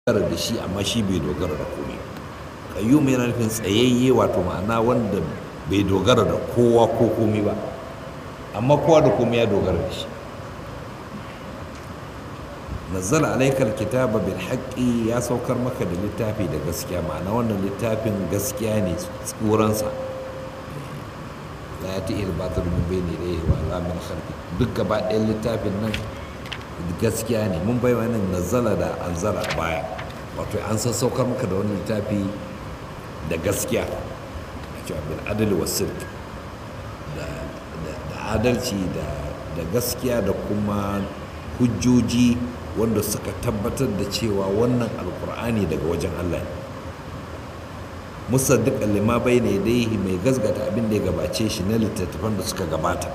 dogara da shi amma shi bai dogara da komai kayyum yana nufin tsayayye wato ma'ana wanda bai dogara da kowa ko komai ba amma kowa da komai ya dogara da shi nazzala alaikal kitaba bil haqqi ya saukar maka da littafi da gaskiya ma'ana wannan littafin gaskiya ne tsuransa la yati il batil min bayni ilayhi wa la min khalfi duk gaba ɗayan littafin nan gaskiya ne mun bai wannan nazzala da anzala baya wato an san saukar maka da wannan littafi da gaskiya a cewa bil adli was sidq da adalci da gaskiya da kuma hujjoji wanda suka tabbatar da cewa wannan alkur'ani daga wajen Allah ne musaddiqan lima bayna yadayhi mai gazgata abin da ya gabace shi na littattafan da suka gabata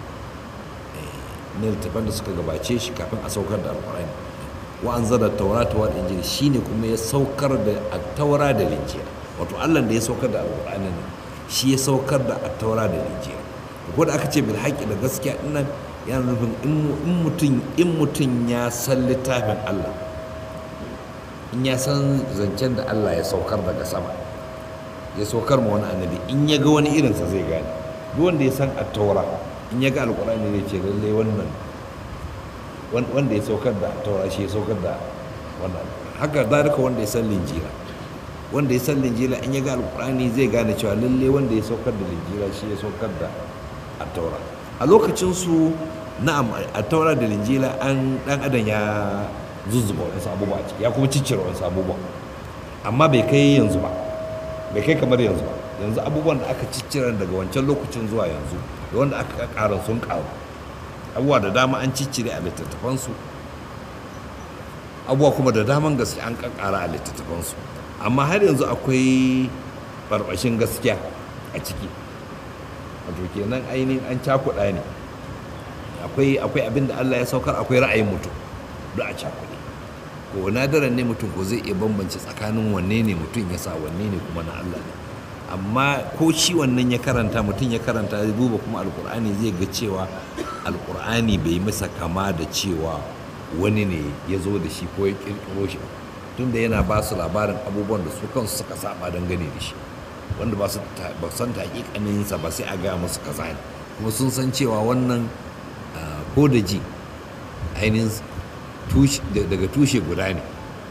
na littattafan da suka gabace shi kafin a saukar da alkur'ani wa anzala tawrata wal injil shine kuma ya saukar da at-taura da injil wato Allah da ya saukar da alkur'ani ne shi ya saukar da at-taura da injil ko da aka ce bil haqqi da gaskiya dinnan yana nufin in mutum in mutum ya san littafin Allah in ya san zancen da Allah ya saukar daga sama ya saukar ma wani annabi in ya ga wani irinsa zai gane duk wanda ya san attaura in ya ga alkur'ani zai ce lallai wannan wanda ya saukar da attaura shi ya saukar da wannan haka zalika wanda ya san linjira wanda ya san linjira in ya ga alkur'ani zai gane cewa lallai wanda ya saukar da linjira shi ya saukar da attaura a lokacin su na'am a taura da linjila an dan adam ya zuzzuba wasu abubuwa ciki ya kuma ciccire wasu abubuwa amma bai kai yanzu ba bai kai kamar yanzu ba yanzu abubuwan da aka ciccire daga wancan lokacin zuwa yanzu da wanda aka ƙara sun ƙaru abubuwa da dama an ciccire a littattafansu abubuwa kuma da daman gaske an ƙaƙara a littattafansu amma har yanzu akwai barbashin gaskiya a ciki wato kenan ainihin an cakuɗa ne akwai akwai abin da Allah ya saukar akwai ra'ayin mutum da a cakuɗe ko nadaran ne mutum ko zai iya bambance tsakanin wanne ne mutum ya sa wanne ne kuma na Allah ne amma ko shi wannan ya karanta mutum ya karanta ya duba kuma alkur'ani zai ga cewa alkur'ani bai masa kama da cewa wani ne ya zo da shi ko ya kirkiro shi tunda yana ba su labarin abubuwan da su kansu suka saba dangane da shi wanda ba su san taƙiƙaninsa ba sai a gaya musu kaza ne kuma sun san cewa wannan ko da ji ainihin daga tushe guda ne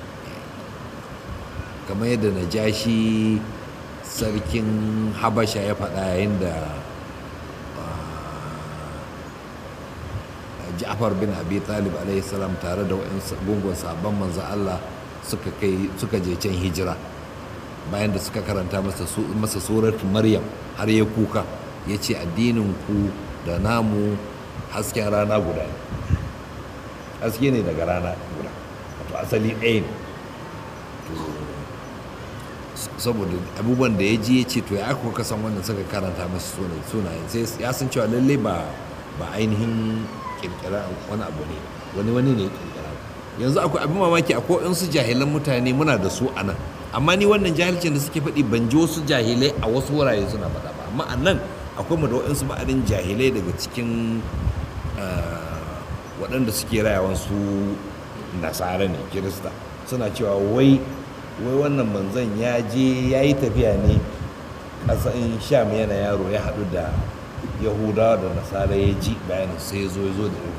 kamar yadda na ja shi sarkin habasha ya faɗa yayin da ja'far bin abi talib salam tare da gungun sabon manzo Allah suka je can hijira bayan da suka karanta masa suratu maryam har ya kuka ya ce addinin ku da namu hasken rana guda ne haske ne daga rana guda wato asali ɗaya ne saboda abubuwan da ya ji ya ce to ya aka san wannan suka karanta masa sunayen sai ya san cewa lallai ba ba ainihin kirkira wani abu ne wani wani ne kirkira yanzu akwai abin mamaki akwai su jahilan mutane muna da su a nan amma ni wannan jahilcin da suke faɗi ban ji wasu jahilai a wasu wurare suna faɗa ba amma a nan akwai mu da waɗansu ma'adin jahilai daga cikin waɗanda suke rayawan su nasara ne kirista suna cewa wai wai wannan manzon ya je ya yi tafiya ne ƙasan sham yana yaro ya haɗu da yahudawa da nasara ya ji bayanin sai ya zo ya zo da irin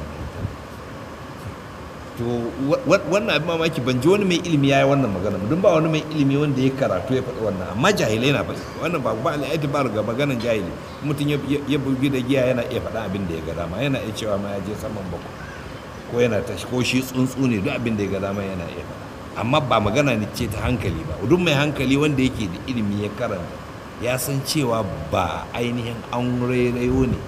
to wannan abin mamaki ban ji wani mai ilimi ya yi wannan magana don ba wani mai ilimi wanda ya karatu ya faɗi wannan amma jahilai na faɗi wannan ba ba al'aiti ba ga maganan jahili mutum ya bugi da giya yana iya faɗa abin da ya ga dama yana iya cewa ma ya je saman bakwai ko yana tashi ko shi tsuntsu ne duk abin da ya ga dama yana iya faɗa amma ba magana ne ce ta hankali ba duk mai hankali wanda yake da ilimi ya karanta ya san cewa ba ainihin an rairayo ne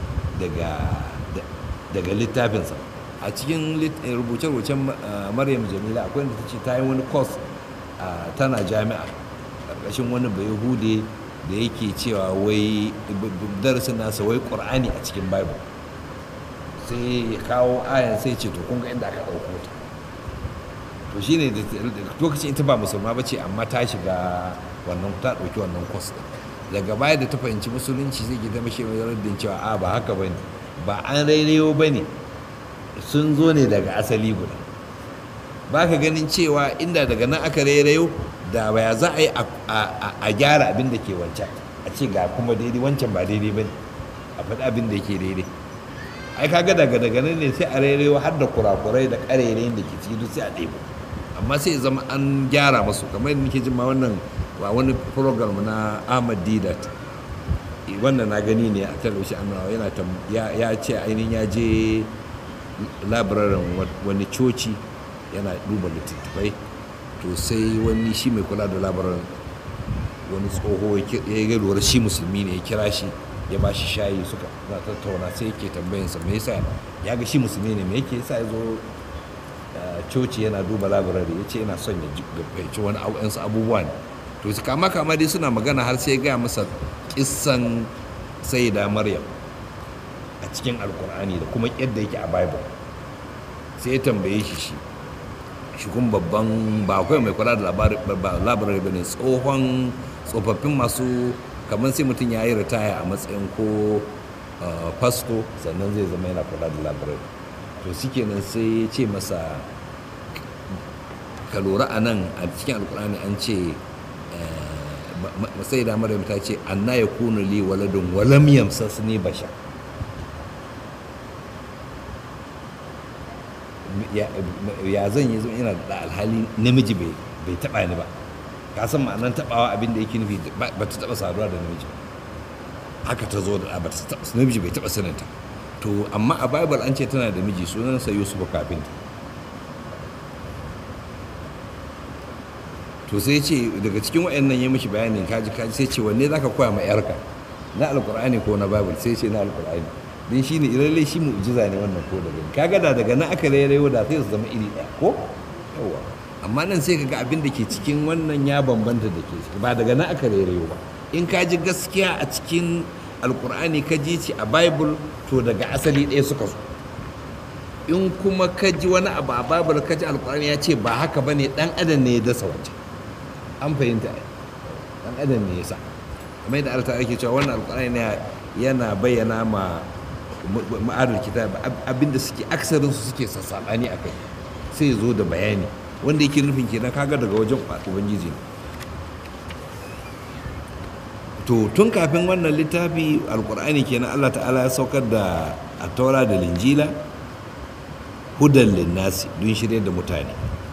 daga littafinsa a cikin rubuce-rubucen maryam jamila akwai da ta ce ta yi wani kos tana jami'a ƙarƙashin wani bai hude da yake cewa wai darasin nasa wai ƙur'ani a cikin bible sai ya kawo ayan sai ce to kun ga inda aka ɗauko ta to shine da lokacin ita ba musulma ba ce amma ta shiga wannan ta ɗauki wannan kwas ɗin daga baya da ta fahimci musulunci zai gida mashi mai raddin cewa a ba haka ba ne ba an rairayo ba ne sun zo ne daga asali guda ba ka ganin cewa inda daga nan aka rairayo da baya za a yi a gyara abin da ke wancan a ce ga kuma daidai wancan ba daidai ba ne a faɗi abin da yake daidai ai kaga daga daga nan ne sai a rairayo har da kurakurai da ƙarerayin da ke ciki duk sai a ɗebo amma sai ya zama an gyara masu kamar yadda nake jin ma wannan wa wani program na Ahmad Didat wannan na gani ne a talabishin annawa yana ya ce ainihin ya je labirarin wani coci yana duba littattafai to sai wani shi mai kula da labarin wani tsoho ya yi lura shi musulmi ne ya kira shi ya ba shi shayi suka na tattauna sai yake tambayinsa me yasa ya ga shi musulmi ne me yake yasa ya zo coci yana duba labarari ya ce yana son ya fahimci wani abubuwa ne to su kama kama dai suna magana har sai ya gaya masa kissan sayyida maryam a cikin alkur'ani da kuma yadda yake a bible sai ya tambaye shi shi shi kuma babban ba akwai mai kula da labarai ba ne tsohon tsofaffin masu kamar sai mutum ya yi ritaya a matsayin ko fasto sannan zai zama yana kula da labarai to shi kenan sai ya ce masa ka lura a nan a cikin alkur'ani an ce sai da maryam ta ce anna ya kuna li waladun walam yamsas ne basha ya zan yi zo ina da alhali namiji bai taba ni ba ka san ma'anar tabawa abin da yake nufi ba ta taba saduwa da namiji haka ta zo da ba ta taba namiji bai taba saninta to amma a bible an ce tana da miji sunansa yusuf kafin to sai ce daga cikin wayannan ya mishi bayanin kaji kaji sai ce wanne zaka koya ma yarka na alqur'ani ko na bible sai ce na alqur'ani din shine lalle shi mu'jiza ne wannan ko da gani kaga da daga nan aka rairayo da sai su zama iri ɗaya ko yawa amma nan sai kaga abin da ke cikin wannan ya bambanta da ke ciki ba daga nan aka rairayo ba in ka ji gaskiya a cikin alqur'ani ka ji ci a bible to daga asali ɗaya suka zo in kuma ka ji wani abu a bible ka ji alqur'ani ya ce ba haka bane dan adam ne ya dasa wancan an fahimta dan adam ne yasa kamar yadda Allah ake cewa wannan alqur'ani ne yana bayyana ma ma'adar kitab abinda suke aksarin su suke sassabani akai sai zo da bayani wanda yake nufin kenan kaga daga wajen ubangiji ne to tun kafin wannan littafi alqur'ani kenan Allah ta'ala ya saukar da at-taura da linjila hudan linnasi don shirye da mutane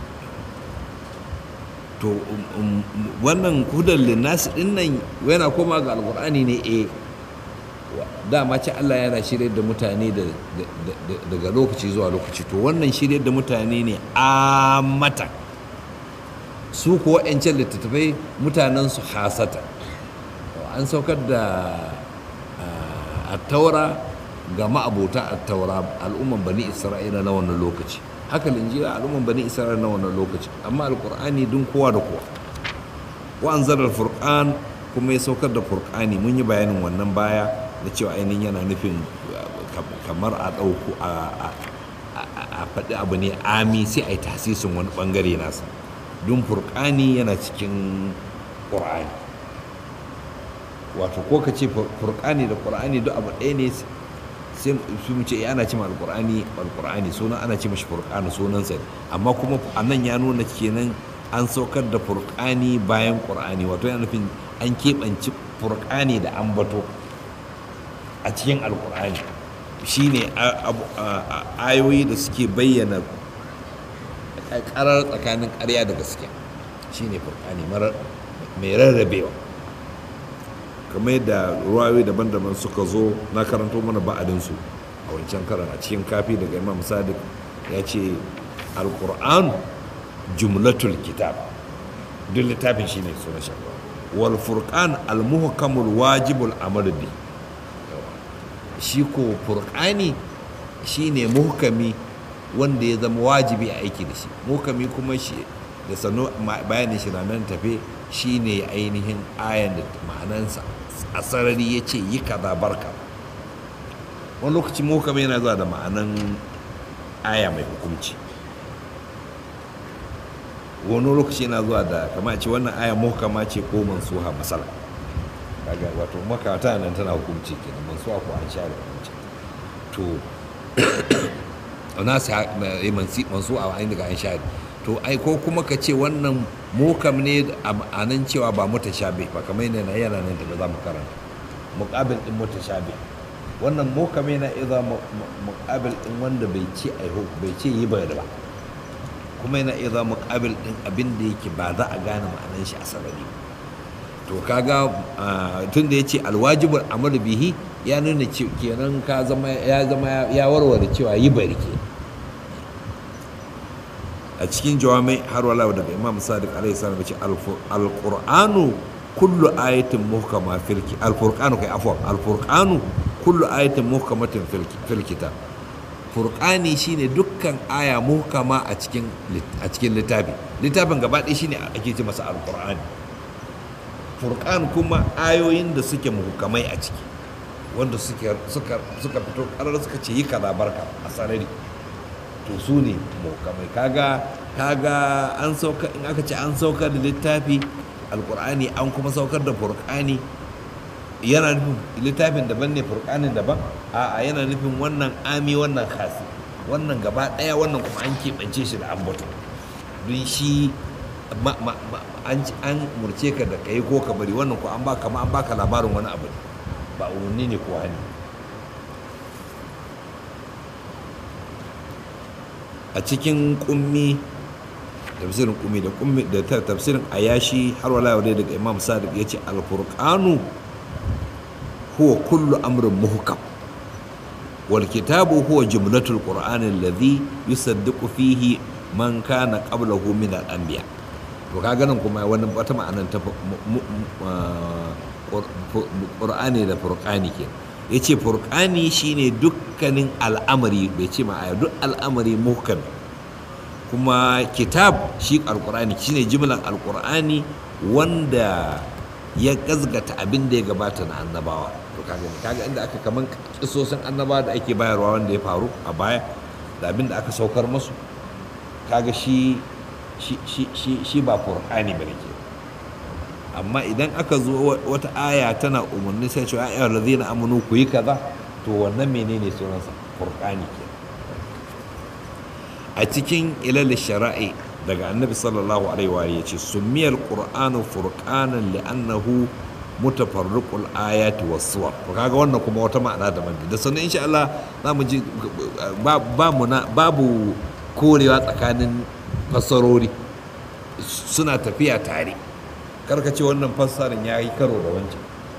to wannan hudan linnasi din nan yana koma ga alkur'ani ne eh dama ce Allah yana shirye da mutane daga lokaci zuwa lokaci to wannan shirye da mutane ne a mata su kuwa 'yancan littattafai mutanen su hasata an saukar da attaura ga ma'abota attaura al'umman bani isra'ila na wannan lokaci haka linjira al'umman bani isra'ila na wannan lokaci amma alkur'ani dun kowa da kowa wa anzalar furqan kuma ya saukar da furqani mun yi bayanin wannan baya da cewa ainihin yana nufin kamar a ɗauku a faɗi abu ne ami sai a yi tasisin wani ɓangare nasa don furqani yana cikin ƙur'ani wato ko ka ce furqani da ƙur'ani duk abu ɗaya ne sai su mu ce ana ce alqur'ani alqur'ani sunan ana ce mashi furqani sunan sa amma kuma anan ya nuna kenan an saukar da furqani bayan qur'ani wato yana nufin an keɓanci furqani da ambato a cikin alqur'ani shine ayoyi da suke bayyana karar tsakanin ƙarya da gaskiya shine furqani mai rarrabewa kamar yadda ruwayoyi daban-daban suka zo na karanto mana ba'adinsu a wancan karan a cikin kafi daga imam sadiq ya ce alkur'an jumlatul kitab duk littafin shine suna shakwa wal furqan al muhkamul wajibul amal bi shi ko furqani shine muhkami wanda ya zama wajibi a aiki da shi muhkami kuma shi da sanu bayanin shi nan tafe shine ainihin ayan da ma'anansa a sarari ya ce yi kaza barka wani lokaci muhkami yana zuwa da ma'anan aya mai hukunci wani lokaci yana zuwa da kama ce wannan aya muhkama ce ko mansuha masala kaga wato makata nan tana hukunci kenan mansuha ko an share hukunci to na sa mansuha a inda ga an share to ai ko kuma ka ce wannan mukam ne a nan cewa ba mutashabi ba kamar yana yana nan da za mu karanta muqabil din mutashabi wannan mukam yana idza muqabil din wanda bai ce ai bai ce yi ba ba kuma yana idza muqabil din abin da yake ba za a gane ma'anar shi a sarari to kaga tun da yace alwajibul amr bihi ya nuna kenan ka zama ya zama ya warware cewa yi bari ke a cikin jawamai har wala daga imam sadiq alaihi salam ce alqur'anu kullu ayatin muhkama fil alfurqanu kai afwan alfurqanu kullu ayatin muhkamatin fil kitab furqani shine dukkan aya muhkama a cikin a cikin littafi littafin gaba ɗaya shine ake ce masa alqur'ani furqan kuma ayoyin da suke muhkamai a ciki wanda suka suka fito karar suka ce yi kaza barka a sarari to su ne muhkamai kaga kaga an sauka in aka ce an saukar da littafi alkur'ani an kuma saukar da furqani yana nufin littafin daban ne furqanin daban a'a yana nufin wannan ami wannan kasi wannan gaba daya wannan kuma an keɓance shi da ambato don shi an murce ka da kai ko ka bari wannan ko an baka ma an baka labarin wani abu ne ba umarni ne ko hani a cikin kummi tafsirin kummi da kummi da tafsirin ayashi har wala yau daga imam sadiq ya ce alfurqanu huwa kullu amrin muhkam wal kitabu huwa jumlatul qur'ani alladhi yusaddiqu fihi man kana qablahu min al anbiya to kaga nan kuma wani wata ma'anan ta qur'ani da furqani kenan ya ce furƙani shine dukkanin al'amari bai ce ma'aya duk al'amari muhkam kuma kitab shi alƙur'ani shine jimlar alƙur'ani wanda ya gazgata abin da ya gabata na annabawa to kaga kaga inda aka kaman kisosin annabawa da ake bayarwa wanda ya faru a baya da abin da aka saukar musu kaga shi shi shi ba furƙani bane ke amma idan aka zo wata aya tana umarni sai cewa ayyar lazina amanu ku yi kaza to wannan menene sunansa furqani ke a cikin ilal shara'i daga annabi sallallahu alaihi wa ya ce summiyal qur'anu furqanan li'annahu mutafarriqul ayati was suwar to kaga wannan kuma wata ma'ana daban da sannan insha Allah za mu ji ba mu babu korewa tsakanin fassarori suna tafiya tare karka ce wannan fassarin ya yi karo da wancan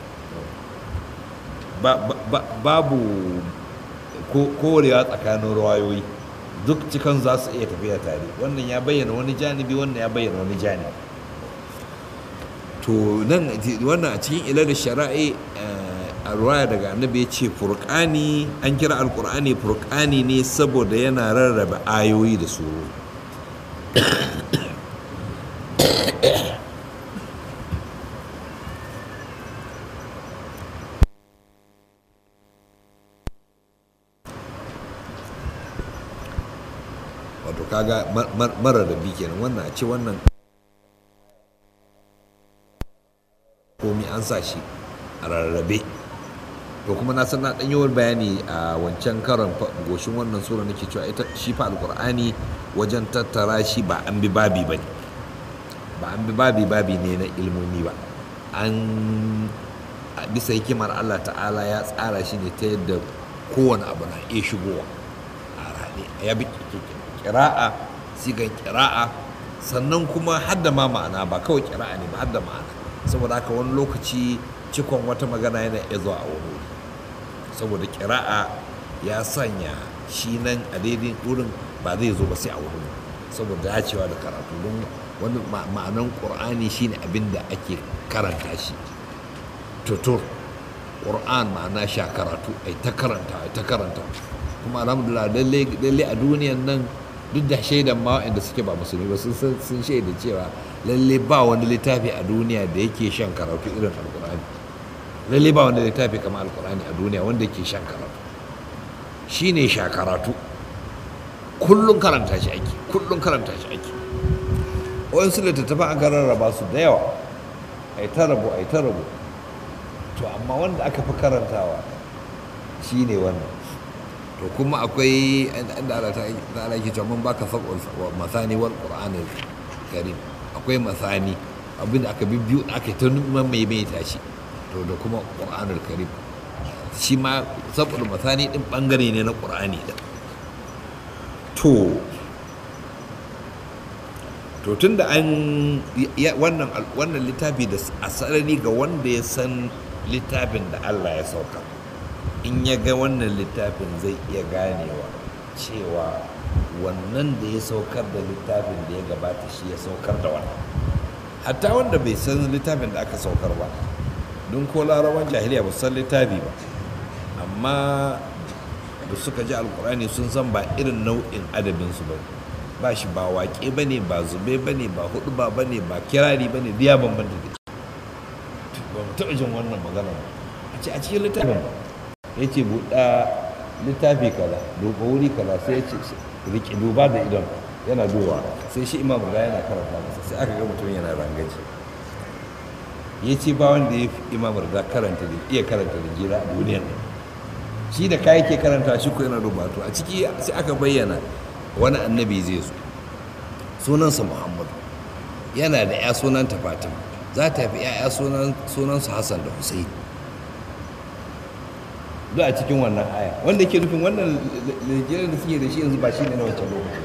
babu korewa tsakanin rawayoyi duk cikan za su iya tafiya tare wannan ya bayyana wani janibi wannan ya bayyana wani janibi to nan wannan a cikin ilar shara'i a ruwaya daga annabi ya ce furkani an kira alkur'ani furkani ne saboda yana rarraba ayoyi da su wato kaga mara da bi kenan wannan a ce wannan komi an sa shi a rarrabe to kuma na san na dan yawan bayani a wancan karon goshin wannan sura nake cewa ita shi fa alqur'ani wajen tattara shi ba an bi babi bane ba an bi babi babi ne na ilmomi ba an bisa hikimar Allah ta'ala ya tsara shi ne ta yadda kowane abu na iya shigowa a rane ya bi kira'a sigan kira'a sannan kuma hadda ma ma'ana ba kawai kira'a ne ba hadda ma'ana saboda haka wani lokaci cikon wata magana yana iya zuwa a wani wuri saboda kira'a ya sanya shi nan a daidai wurin ba zai zo ba sai a wurin saboda dacewa da karatu don wani ma'anan ƙur'ani shine abin da ake karanta shi tutur ƙur'an ma'ana sha karatu ai ta karanta ai ta karanta kuma alhamdulillah lalle a duniyan nan duk da shaidan ma waɗanda suke ba musulmi ba sun shaida cewa lalle ba wani littafi a duniya da yake shan karatu irin alkur'ani lalle ba wani littafi kamar alkur'ani a duniya wanda yake shan karatu shi ne sha karatu kullum karanta shi ake kullum karanta shi ake wayansu littattafan aka rarraba su da yawa ai ta rabu ai ta rabu to amma wanda aka fi karantawa shi ne wannan to kuma akwai inda Allah ta ala ke cewa mun baka sab'ul masani wal qur'anil karim akwai masani abinda aka bibbiyu aka ta nuna mai mai tashi to da kuma qur'anul karim shi ma sab'ul masani din bangare ne na qur'ani da to to tun da an wannan wannan littafi da asali ga wanda ya san littafin da Allah ya sauka in ya ga wannan littafin zai iya ganewa cewa wannan da ya saukar da littafin da ya gabata shi ya saukar da wannan hatta wanda bai san littafin da aka saukar ba don ko laraban jahiliya ba san littafi ba amma da suka ji alkurani sun san ba irin nau'in adabinsu ba ba shi ba waƙe ba ne ba zube ba ne ba hudu ba ba ne ba kirari ba ne biya bambanta da ba mu taɓa jin wannan magana ba a ce a cikin littafin ba ya ce buɗa littafi kaza duba wuri kaza sai ya ce riƙe duba da idon yana duba sai shi imam ga yana karanta masa sai aka ga mutum yana rangaji ya ce ba wanda ya fi imam da karanta da iya karanta da jira a duniyar nan shi da kayan ke karanta shi ko yana rubatu a ciki sai aka bayyana wani annabi zai zo sunansa muhammadu yana da ya sunanta fatima za ta fi ya sunansu hassan da husaini duk a cikin wannan aya wanda ke nufin wannan lijiyar da suke da shi yanzu ba shi ne na wancan lokaci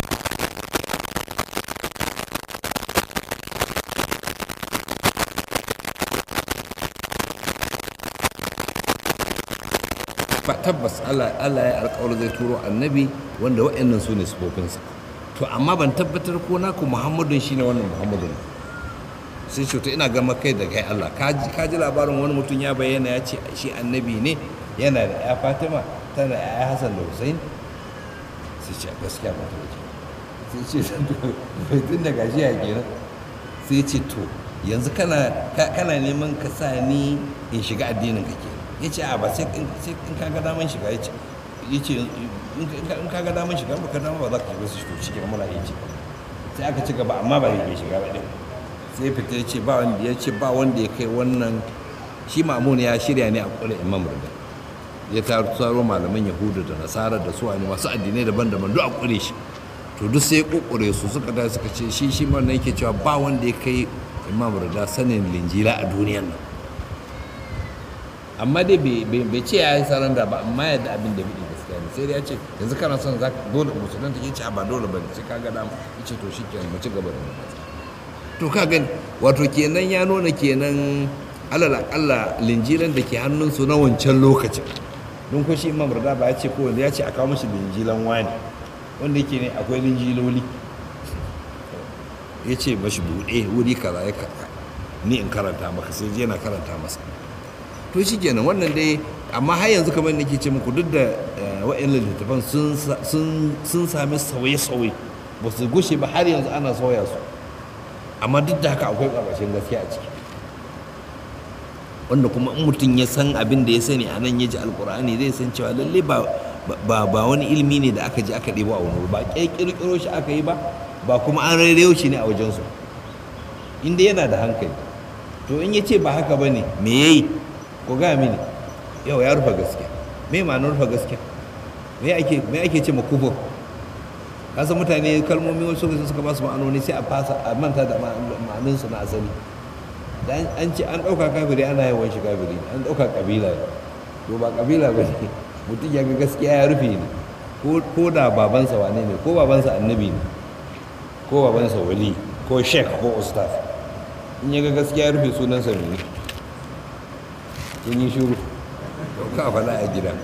tabbas Allah ya alƙawar zai turo annabi wanda wa'annan su ne sufofinsa to amma ban tabbatar ko naku muhammadun shine wannan muhammadun sai ce to ina gama kai da kai Allah ka ji labarin wani mutum ya bayyana ya ce shi annabi ne yana da ya fatima tana da ya hasan da hussein sai ce gaskiya ba ta wace sai ce tun da gashi ya kenan sai ce to yanzu kana neman ka sa ni in shiga addinin ka kenan ya ce a ba sai in kaga daman shiga ya ce ya ce in kaga daman shiga ba ka dama ba za ka shiga su shiga cikin muna ya ce sai aka ci gaba amma ba zai shiga ba ɗin sai fita ya ce ba wanda ya ce ba wanda ya kai wannan shi mamun ya shirya ne a kula imam rida ya taro malaman yahudu da nasara da suwa ne masu addinai daban-daban duk a kure shi to duk sai ya kokore su suka da suka ce shi shi ma yake cewa ba wanda ya kai imam rida sanin linjila a duniyan nan amma dai bai ce ya yi saranda ba amma yadda abin da biɗi gaskiya ne sai dai ya ce yanzu kana son za dole musulun ta ce ba dole ba ne sai ka ga dama ya ce to shi ke mu ci gaba da mu to ka gani wato kenan ya nuna kenan alal akalla linjilan da ke hannunsu na wancan lokacin don ko shi imam rada ba ya ce ko ya ce a kawo mashi linjilan wani wanda yake ne akwai linjiloli ya ce mashi buɗe wuri kaza ya ni in karanta maka sai je na karanta masa to shi kenan wannan dai amma har yanzu kamar nake ce muku duk da wa'annan littattafan sun sami sauye-sauye ba su gushe ba har yanzu ana sauya su amma duk da haka akwai ƙarƙashin gaskiya a ciki wanda kuma in mutum ya san abin da ya sani a nan ya ji alkur'ani zai san cewa lalle ba ba wani ilimi ne da aka ji aka ɗebo a wani ba ƙirƙiro shi aka yi ba ba kuma an rairayo shi ne a wajensu inda yana da hankali to in ya ce ba haka ba ne me ya yi ko ga mini yau ya rufe gaskiya me ma'anar rufe gaskiya me ake me ake ce makufur kasa mutane kalmomi wasu suka suka ba su ma'anoni sai a fasa a manta da ma'anin su na asali dan an ce an dauka kafiri ana yawan shi kafiri an dauka kabila ne to ba kabila ba ne mutum ya ga gaskiya ya rufe ne ko da babansa wane ne ko babansa annabi ne ko babansa wali ko sheikh ko ustaz in ya ga gaskiya ya rufe sunansa ne sun yi shuru ka faɗa a gida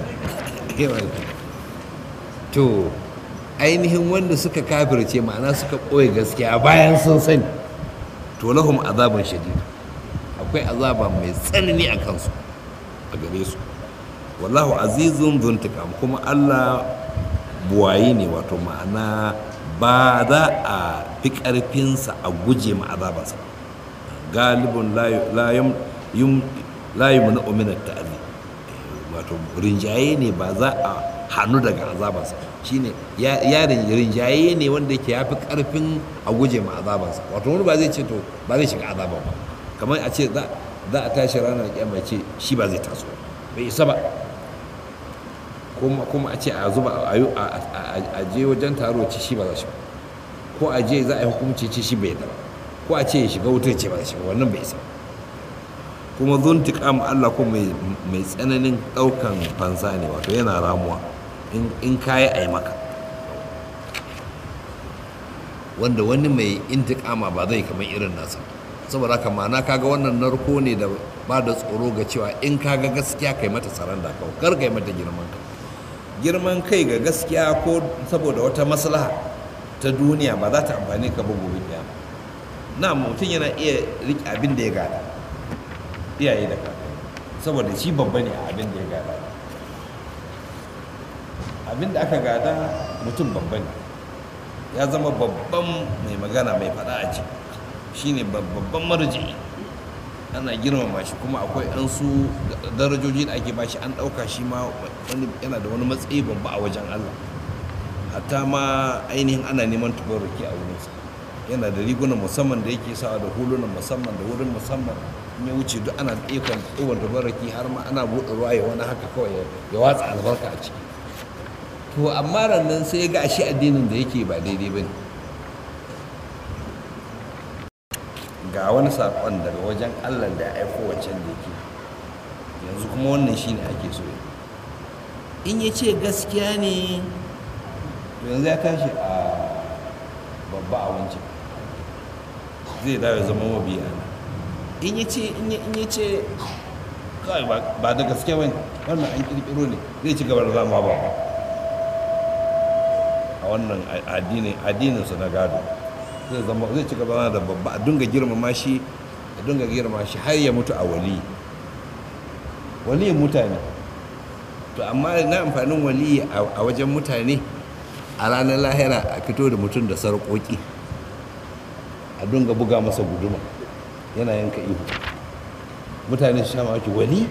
to ainihin wanda suka kafirce ma'ana suka ɓoye gaskiya bayan sun sani to lahum azaban shadid akwai azaba mai tsanani a kansu a gare su wallahu azizun zuntukam kuma allah buwayi ne wato ma'ana ba za a fi ƙarfinsa a guje ma azabansa galibin layu mana uminar ta'azi wato rinjaye ne ba za a hannu daga azabansa shine ya rinjaye ne wanda yake ya fi karfin a guje ma azabansa wato wani ba zai ce to ba zai shiga azaban ba kamar a ce za a tashi ranar kyamma ce shi ba zai taso bai isa ba kuma kuma a ce a zuba a yi- a- a- a je wajen taro ci shi ba za shi ba ko a je za a yi hukunci ci shi bai da ba ko a ce ya shiga wutar ce ba za shi ba wannan bai isa ba kuma zuntiƙam Allah ko mai mai tsananin ɗaukan fansa ne wato yana ramuwa in in kayi a yi maka wanda wani mai intiƙama ba zai kamar irin nasa saboda haka ma'ana kaga wannan narko ne da ba da tsoro ga cewa in kaga gaskiya kai mata saranda kawai kar kai mata girman kai girman kai ga gaskiya ko saboda wata maslaha ta duniya ba za ta amfani ka ba gobe kiyama na mutum yana iya riƙe abin da ya gada iyaye da kakanni saboda shi babba ne a abin da ya gada abin da aka gada mutum babba ne ya zama babban mai magana mai faɗa a ciki shine babban marji ana girmama shi kuma akwai an su darajoji da ake bashi an ɗauka shi ma wani yana da wani matsayi babba a wajen Allah hatta ma ainihin ana neman tubarruki a wurinsa yana da rigunan musamman da yake sawa da hulunan musamman da wurin musamman in ya wuce duk ana ikon ɗiban tubarruki har ma ana buɗe ruwa ya wani haka kawai ya watsa albarka a ciki to amma rannan sai ya ga ashe addinin da yake ba daidai ba ne ga wani saƙon daga wajen allah da ya aiko wancan da yake yanzu kuma wannan shine ake so in ya ce gaskiya ne to yanzu ya tashi a babba a wancan zai dawo ya zama mabiya in ya ce in ya ce kawai ba da gaske ba ne wannan an kirkiro ne zai ci gaba da zama ba a wannan addininsu na gado zai zama zai ci gaba da babba a dunga girmama shi a dunga girmama shi har ya mutu a wali waliyin mutane to amma na amfanin wali a wajen mutane a ranar lahira a fito da mutum da sarƙoƙi a dunga buga masa guduma yana yanka ihu mutane su sha mamaki wali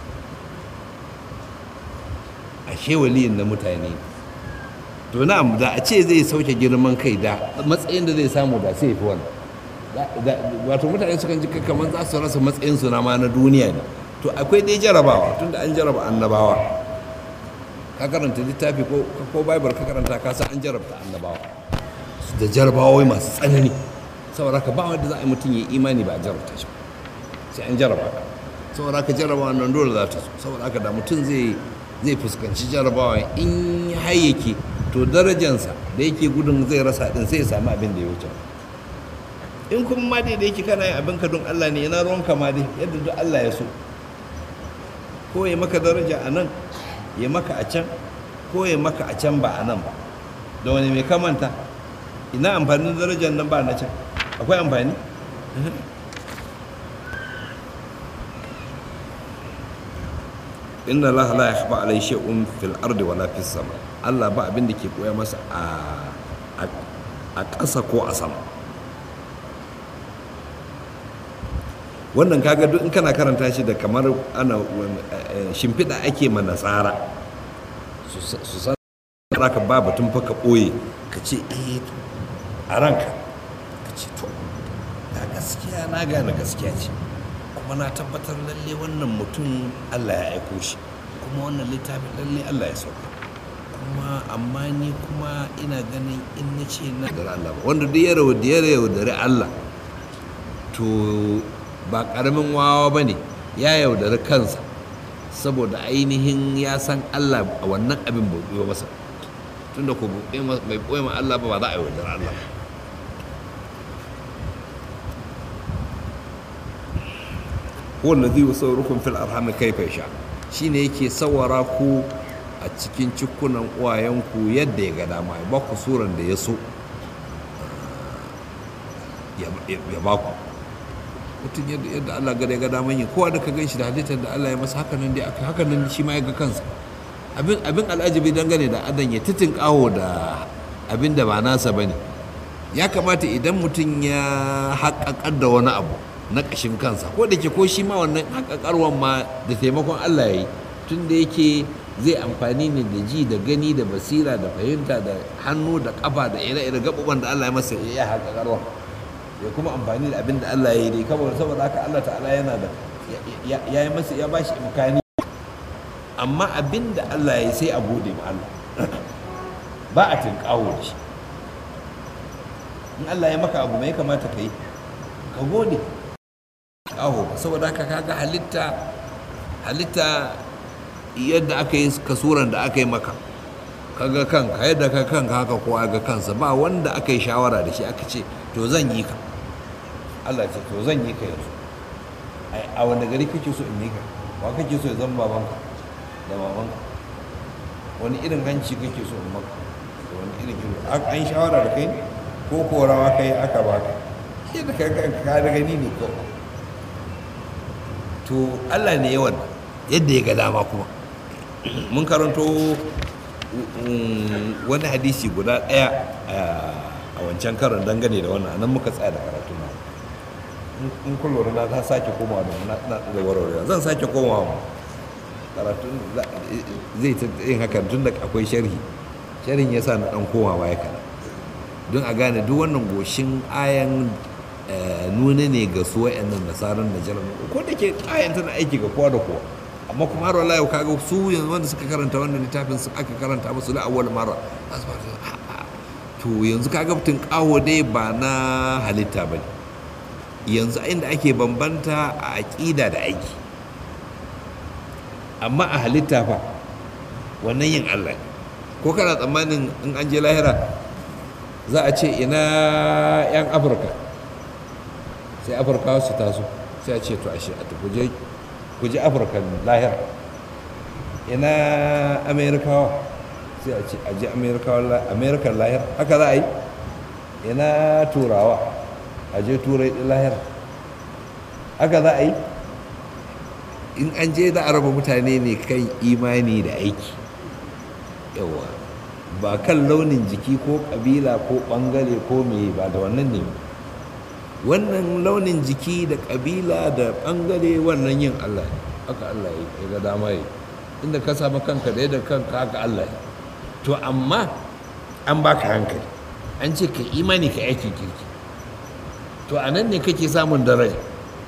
ashe waliyin na mutane to na'am da a ce zai sauke girman kai da matsayin da zai samu da sai fi wannan wato mutane sukan ji kamar za su rasa matsayin su na ma na duniya ne to akwai dai jarabawa tunda an jaraba annabawa ka karanta littafi ko ko bible ka karanta ka san an jarabta annabawa da jarabawa masu tsanani saboda ka ba wanda za a yi mutum ya imani ba a jarabta shi sai an jaraba saboda ka jarabawa nan dole za ta so saboda haka da mutum zai zai fuskanci jarabawa in ya hayyake to darajansa da yake gudun zai rasa din sai ya samu abin da ya wuce in kuma ma dai da yake kana yin abin ka don Allah ne yana ruwanka ma dai yadda duk Allah ya so ko ya maka daraja a nan ya maka a can ko ya maka a can ba a nan ba da wani mai kamanta ina amfanin darajar nan ba na can akwai amfani inna Allah la yakhfa alai shay'un fil ardi wala fis sama Allah ba abin da ke koya masa a a ƙasa ko a sama wannan kaga duk in kana karanta shi da kamar ana shimfiɗa ake ma nasara su san ka ba batun fa ka ɓoye ka ce eh a ranka ka ce to ga gaskiya na gane gaskiya ce kuma na tabbatar lalle wannan mutum Allah ya aiko shi kuma wannan littafin lalle Allah ya sauka kuma amma ni kuma ina ganin in na ce na da Allah ba wanda duk ya yaudari Allah to ba karamin wawa ba ne ya yaudari kansa saboda ainihin ya san Allah a wannan abin bai ɓoye masa tunda ko bai ɓoye ma Allah ba ba za a yaudari Allah ba wanda zai saurukum fil arham kaifa yasha shine yake sawara ku a cikin cikunan uwayenku yadda ya ga dama ya ba ku suran da ya so ya ba ku mutum yadda Allah ga ya ga dama yin kowa da ka gan shi da halittar da Allah ya masa haka nan dai aka haka nan shi ma ya ga kansa abin abin al'ajabi dangane da adan ya titin kawo da abin da ba nasa bane ya kamata idan mutum ya haƙaƙar da wani abu na ƙashin kansa ko da ke ko shi ma wannan haƙaƙarwan ma da taimakon Allah ya yi tun da yake zai amfani ne da ji da gani da basira da fahimta da hannu da ƙafa da ire-ire gaɓuɓan da Allah ya masa ya haƙaƙarwan ya kuma amfani da abin da Allah ya yi dai kawai saboda haka Allah ta'ala yana da ya yi masa ya bashi imkani amma abin da Allah ya yi sai a gode ma Allah ba a tinkawo da shi in Allah ya maka abu mai kamata ka yi ka gode aho saboda haka kaga halitta halitta yadda aka yi kasuran da aka yi maka kaga kanka yadda ka kanka haka kowa ga kansa ba wanda aka yi shawara da shi aka ce to zan yi ka Allah ce to zan yi ka yanzu a wanda gari kake so in yi ka ba kake so ya zama babanka da babanka wani irin hanci kake so in maka wani irin irin an shawara da kai ko korawa kai aka baka yadda ka kanka ka da gani ne ko to Allah ne yawan yadda ya ga dama kuma mun karanto wani hadisi guda ɗaya a wancan karon dangane da wannan nan muka tsaya da karatu na in kun lura na ta sake komawa da na da warware zan sake komawa karatu zai ta yin hakan tun da akwai sharhi sharhin yasa na dan komawa ya kana don a gane duk wannan goshin ayan nuna ne ga su wa'annan nasarar najarar ko da ke ayan tana aiki ga kowa da kowa amma kuma har wallahi kaga su yanzu wanda suka karanta wannan littafin su aka karanta musu la awwal marra to yanzu kaga mutun kawo dai ba na halitta ba yanzu inda ake bambanta a aƙida da aiki amma a halitta fa wannan yin Allah ko kana tsammanin in an je lahira za a ce ina 'yan afirka sai afirka su taso sai a ce to ashe a kuje kuje afirka lahira ina amerikawa sai a ce aji amerikan lahira haka za a yi ina turawa aje turai ɗin lahira haka za a yi in an je da araba mutane ne kan imani da aiki yawa ba kan launin jiki ko ƙabila ko ɓangare ko me ba da wannan ne wannan launin jiki da ƙabila da ɓangare wannan yin Allah ne haka Allah ya ga dama yi inda ka samu kanka da yadda kanka haka Allah ya to amma an baka hankali an ce ka imani ka aikin kirki to a nan ne kake samun daraja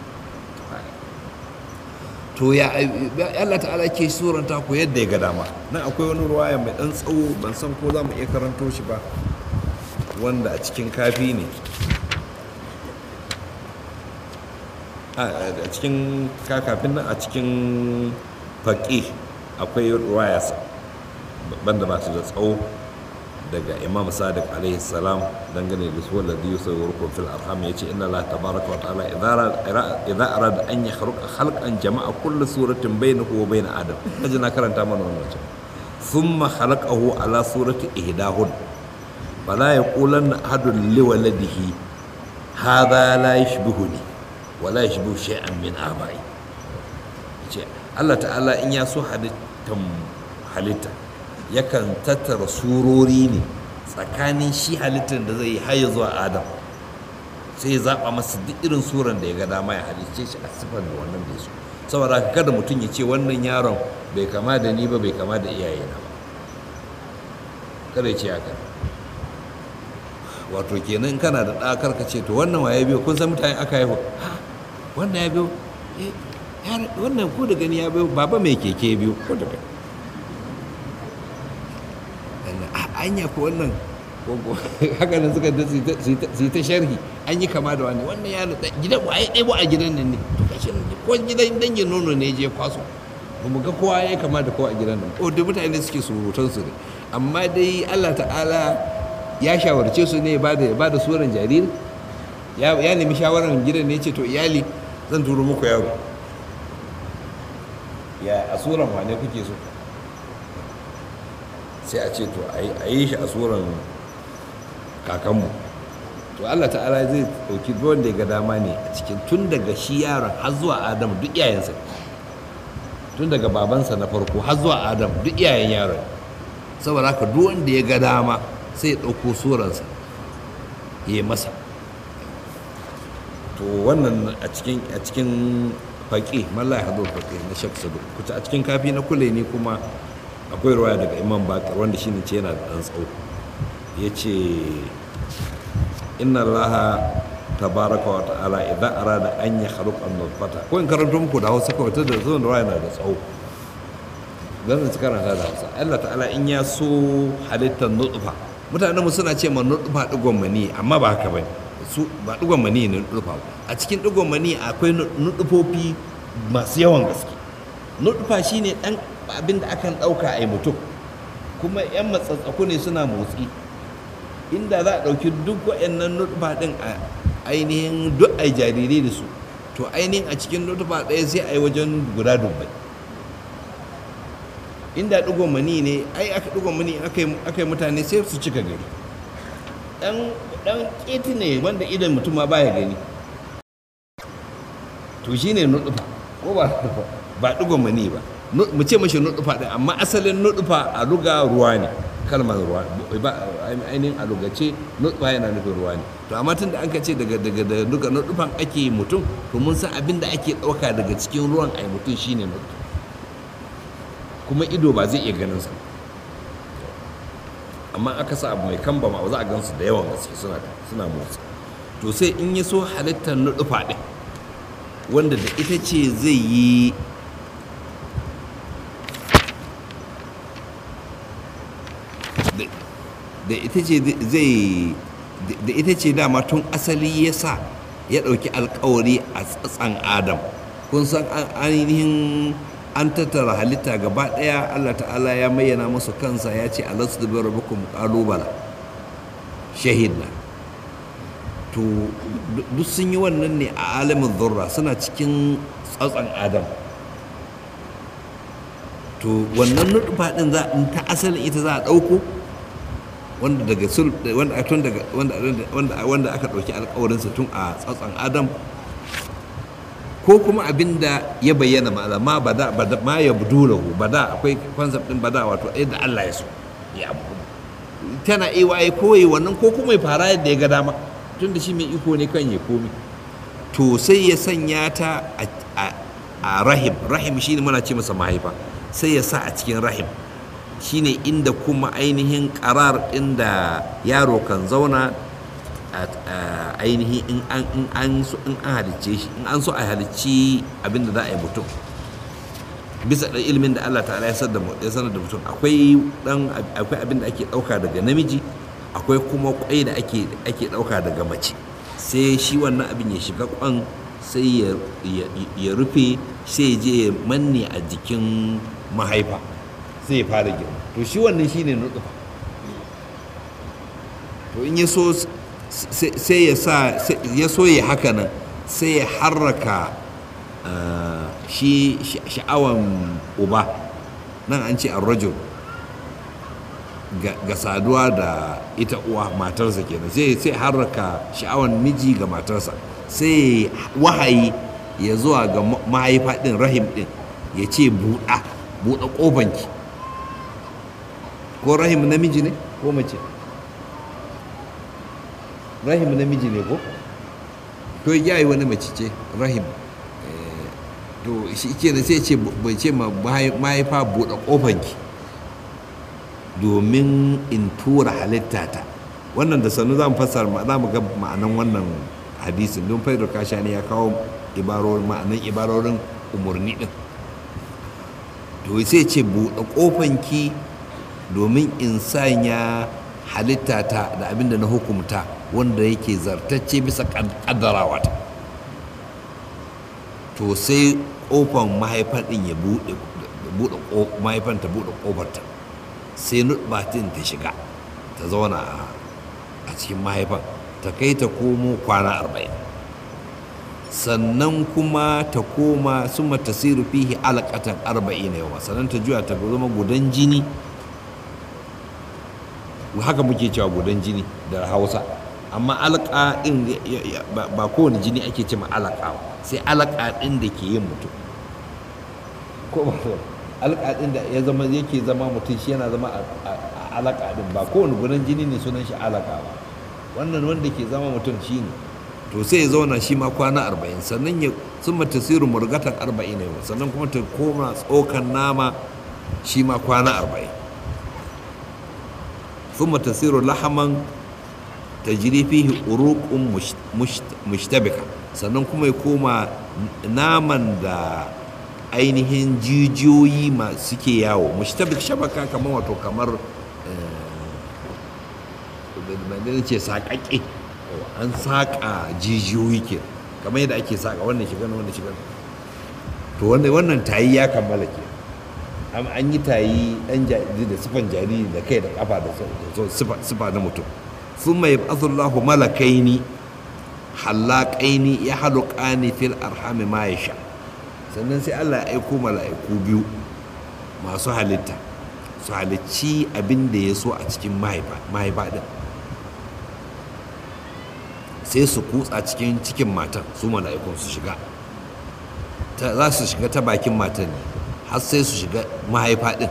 to ya Allah ta'ala ke suranta ku yadda ya ga dama nan akwai wani ruwaya mai dan tsawo ban san ko za mu iya karanto shi ba wanda a cikin kafi ne a cikin kakafin nan a cikin faƙi akwai ruwaya banda ba su da tsawo daga imam sadiq alaihi salam dangane da su wanda zai sai warkon fil arham yace inna allah tabaraka wa ta'ala idza arada an yakhluqa khalqan jama'a kullu suratin bainahu wa bain adam kaje na karanta mana wannan wajen thumma khalaqahu ala surati ihdahun fala yaqulanna ahadun li waladihi hadha la yashbihuni wa la yashbihu shay'an min abai yace allah ta'ala in ya so halittan halitta yakan tattara surori ne tsakanin shi halittar da zai yi har zuwa adam sai ya zaɓa masa duk irin suran da ya ga dama ya halicce shi a siffar da wannan da su saboda kada mutum ya ce wannan yaron bai kama da ni ba bai kama da iyayena ba kada ya ce haka wato kenan kana da ɗakar ka ce to wannan wa ya biyo kun san mutane aka haihu wannan ya biyo wannan ko da gani ya biyo baba mai keke biyo ko da gani anya ko wannan haka nan suka su yi ta sharhi an yi kama da wani wannan ya gidan waye ɗebo a gidan nan ne to kashi ko gidan dangin nono ne je kwaso ba mu ga kowa ya kama da kowa a gidan nan o duk mutane suke surutan su ne amma dai Allah ta'ala ya shawarce su ne ba da ba da suran jariri ya nemi shawaran gidan ne ce to iyali zan turo muku yaro ya a suran wane kuke so sai a ce to a yi shi a tsoron kakanmu to allah ta'ala zai ɗauki wanda ya ga dama ne a cikin tun daga shi yaron har zuwa adam duk iyayensa tun daga babansa na farko har zuwa adam duk iyayen yaron saboda haka duk wanda ya ga dama sai ya ɗauko suransa ya yi masa to wannan a cikin a cikin faƙi mallai hado faƙi na shak sadu kuta a cikin kafi na kule ne kuma akwai ruwaya daga imam bakar wanda shine ce yana da ɗan tsawo ya ce inna allaha tabaraka wa ta'ala idan arada an ya khaluqa nutfata ko in karanto muku da Hausa kawai da zuwan ruwaya na da tsawo zan su karanta da hausa Allah ta'ala in ya so halittar nutfa mutanen mu suna ce ma nutfa digon mani amma ba haka bane su ba digon mani ne nutfa ba a cikin digon mani akwai nutfofi masu yawan gaske nutfa shine dan abin da akan dauka a mutum kuma yan matsatsaku ne suna motsi inda za a dauki duk wayannan nutfa din a ainihin duk ai jarirai da su to ainihin a cikin nutfa ɗaya sai a yi wajen guda dubbai inda ɗigon mani ne ai aka ɗigon mani aka yi mutane sai su cika gari ɗan ƙeti ne wanda idan mutum ma baya gani to shi ne nuɗufa ko ba ba ɗigon mani ba mu ce mashi nuɗufa ɗin amma asalin nuɗufa a ruga ruwa ne kalmar ruwa ba ainihin a rugace nuɗufa yana nufin ruwa ne to amma tun da an ka ce daga daga da duka nuɗufan ake mutum to mun san abin da ake ɗauka daga cikin ruwan ai mutum shine nuɗufa kuma ido ba zai iya ganin sa amma aka sa abu mai kamba ma za a gansu da yawan gaske suna suna motsi to sai in ya so halittar nuɗufa ɗin wanda da ita ce zai yi da ita ce zai da ita ce dama tun asali ya sa ya ɗauki alkawari a tsatsan adam kun san ainihin an tattara halitta gaba ɗaya allah ta'ala ya mayyana musu kansa ya ce alasu da bai rabukun ƙalubala shahidna to duk sun yi wannan ne a alamin zurra suna cikin tsatsan adam to wannan nuɗufa ɗin za ta asalin ita za a ɗauko wanda daga wanda tun daga wanda wanda aka ɗauki alƙawarinsa tun a tsatsan adam ko kuma abin da ya bayyana ma ma bada bada ma ya budulahu bada akwai concept din bada wato yadda Allah ya so ya abu tana iya ai koyi wannan ko kuma ya fara yadda ya ga dama tun da shi mai iko ne kan ya komi to sai ya sanya ta a rahim rahim shine muna ce masa mahaifa sai ya sa a cikin rahim shine inda kuma ainihin karar inda yaro kan zauna ainihin in an in an so in an halicce shi in an so a halicci abinda za a yi mutum bisa da ilimin da Allah ta'ala ya sanar da ya sanar da mutum akwai dan akwai abin da ake dauka daga namiji akwai kuma kwai da ake ake dauka daga mace sai shi wannan abin ya shiga kwan sai ya rufe sai je ya manne a jikin mahaifa sai ya fara girma to shi wannan shine nutsufa to in ya so sai ya sa ya so ya haka nan sai ya harraka shi sha'awan uba nan an ce arrajul ga saduwa da ita uwa matarsa kenan sai sai harraka sha'awan miji ga matarsa sai wahayi ya zuwa ga mahaifa din rahim din ya ce buɗa buɗe ƙofanki ko rahim namiji ne ko mace rahim namiji ne ko to ya yi wani mace ce rahim to shi ke da sai ce bai ce ma mahaifa buɗe ƙofanki domin in tura halitta ta wannan da sannu za mu fassara za mu ga ma'anan wannan hadisin don faidar kashani ya kawo ibarorin ma'anan ibarorin umarni din to sai ce buɗe ƙofanki domin in sanya halitta ta da abinda na hukumta wanda yake zartacce bisa ƙaddarawa ta to sai ƙofan mahaifan ɗin ya buɗe mahaifan ta buɗe ƙofarta sai nutbatin ta shiga ta zauna a cikin mahaifan ta kai ta komo kwana arba'in sannan kuma ta koma sun tasiru fihi alaƙatan arba'in yawa sannan ta juya ta zama gudan jini haka muke cewa gudan jini da hausa amma alaƙa ɗin ba kowane jini ake ce ma alaƙa sai alaƙa ɗin da ke yin mutum ko ba alaƙa ɗin da ya zama yake zama mutum shi yana zama a alaƙa ɗin ba kowane gudan jini ne sunan shi alaƙa ba wannan wanda ke zama mutum shi ne to sai ya zauna shi ma kwana arba'in sannan ya sun tasiru murgatan arba'in ne sannan kuma ta koma tsokan nama shi ma kwana arba'in sun tasiru lahaman ta jiri fihi uruqun mushtabika sannan kuma ya koma naman da ainihin jijiyoyi masu suke yawo mushtabik shabaka kamar wato kamar da ce saƙaƙe an saƙa jijiyoyi ke kamar yadda ake saƙa wannan shiga wannan shiga to wannan tayi ya kammala ke an yi tayi ɗan jariri da sifan jariri da kai da kafa da sifa na mutum sun mai azullahu malakaini hallakaini ya haluƙani fil arhami ma ya sha sannan sai allah ya aiko mala'iku biyu masu halitta su halicci abin da ya so a cikin mahaifa din sai su kutsa cikin cikin matan su mala'ikun su shiga za su shiga ta bakin matan ne har sai su shiga mahaifa din